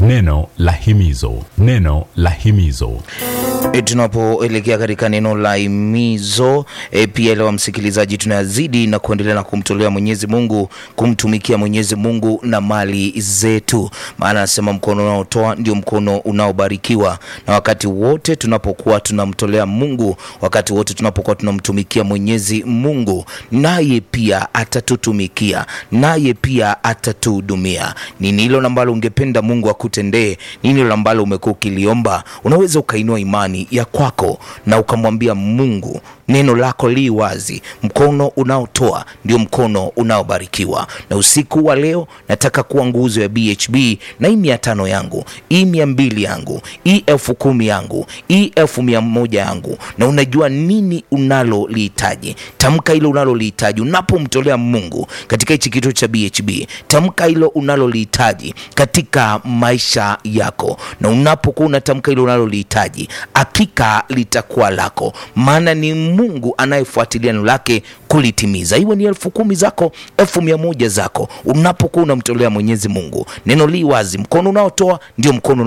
Neno la himizo, neno la himizo. E, tunapoelekea katika neno la himizo e, pia leo msikilizaji, tunazidi na kuendelea na kumtolea Mwenyezi Mungu, kumtumikia Mwenyezi Mungu na mali zetu, maana anasema mkono unaotoa ndio mkono unaobarikiwa. Na wakati wote tunapokuwa tunamtolea Mungu, wakati wote tunapokuwa tunamtumikia Mwenyezi Mungu, naye pia atatutumikia, naye pia atatuhudumia. Nini hilo ambalo ungependa Mungu akutendee? Nini hilo ambalo umekuwa ukiliomba? Unaweza ukainua imani ya kwako na ukamwambia Mungu, neno lako li wazi, mkono unaotoa ndio mkono unaobarikiwa. Na usiku wa leo nataka kuwa nguzo ya BHB na hii mia tano yangu, hii mia mbili yangu, hii elfu kumi yangu, hii elfu mia moja yangu, na unajua nini unalolihitaji. Tamka hilo unalolihitaji unapomtolea Mungu katika hichi kituo cha BHB. Tamka hilo unalolihitaji katika maisha yako, na unapokuwa unatamka hilo unalolihitaji, hakika litakuwa lako, maana ni Mungu anayefuatilia neno lake kulitimiza. Iwe ni elfu kumi zako, elfu mia moja zako, unapokuwa unamtolea Mwenyezi Mungu, neno li wazi, mkono unaotoa ndio mkono